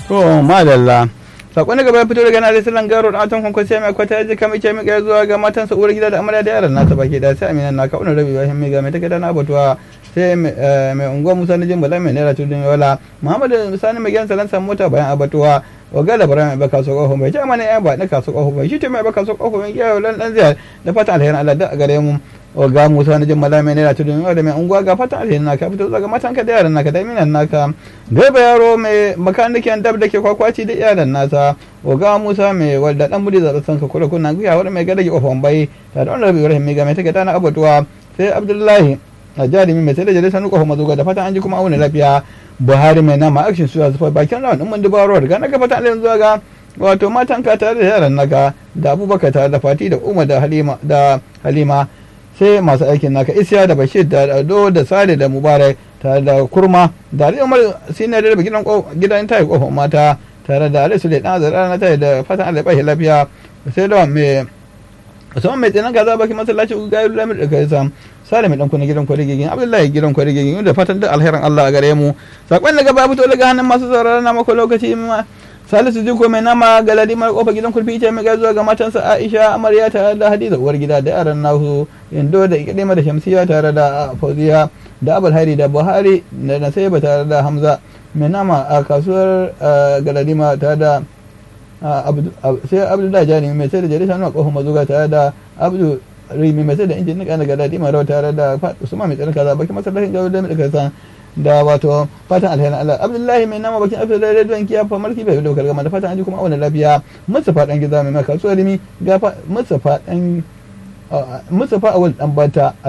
to madalla sakon gaba ya fito daga na alisalan garo da atan kwankwan sai mai kwata ya ji kamar ke mai zuwa ga matan sa uwar gida da amarya da yaran nasa baki da sai aminan na kauna rabi bayan mai ga mai take da na batuwa sai mai unguwa musa na jin bala mai naira tudun yola muhammadu sani mai gyan salan mota bayan abatuwa waga da bara mai baka so kofo mai jama ne ya ba na kaso kofo mai shi ce mai baka so kofo mai yau lan dan ziyar da fatan alherin Allah da a gare mu waga musa na jin bala mai naira tudun yola da mai unguwa ga fatan alherin naka fito daga matan ka da yaran naka da minan naka gaba yaro mai makanikin dab da ke kwakwaci da iyalan nasa waga musa mai wadda dan budi zaɓa san ka kula kuna guya wani mai gadage kofon bai ta da wani rabi rahim mai ga mai take dana abatuwa sai abdullahi a jarumi mai sai da jale sanu kofon mazuga da fatan an ji kuma auna lafiya buhari mai nama action suya zufa bakin rawan din mandi baro daga naka fatan alayin zuwa ga wato matan ka tare da yaran naka da abubakar tare da fati da umar da halima da halima sai masu aikin naka isya da bashir da ado da sale da mubarak tare da kurma da ali umar sinar da gidan gidan tayi kofar mata tare da ali sule dan azara na tayi da fatan Allah ya lafiya sai da mai musamman mai tsinan gaza baki masallaci ga yi lamir da kai sam sale mai danku na gidan kwari gigin abdullahi gidan kwari gigin da fatan duk alherin Allah a gare mu sakon daga babu to daga hannun masu sauraron na mako lokaci ma salisu jiko mai nama galadi mara kofa gidan kurfi ce mai zuwa ga matansa aisha amarya tare da hadiza uwar gida da yaran nasu indo da ikilima da shamsiya tare da fauziya da abul hari da buhari da nasaiba tare da hamza mai nama a kasuwar galadima tare da sai abdu da jani mai sai da jari sanu a kofar mazuga tare da abdu rimi mai sai da injin nika na galadima rawa tare da usman mai tsarin kaza baki masallacin jawo da mai kasa da wato fatan alherin Allah Abdullahi mai nama bakin afirka da rediyon kiya fa marki bai daukar gama da fatan an ji kuma auna lafiya Mustapha dan gida mai maka kasuwar rimi ga Mustapha dan Mustapha awal dan bata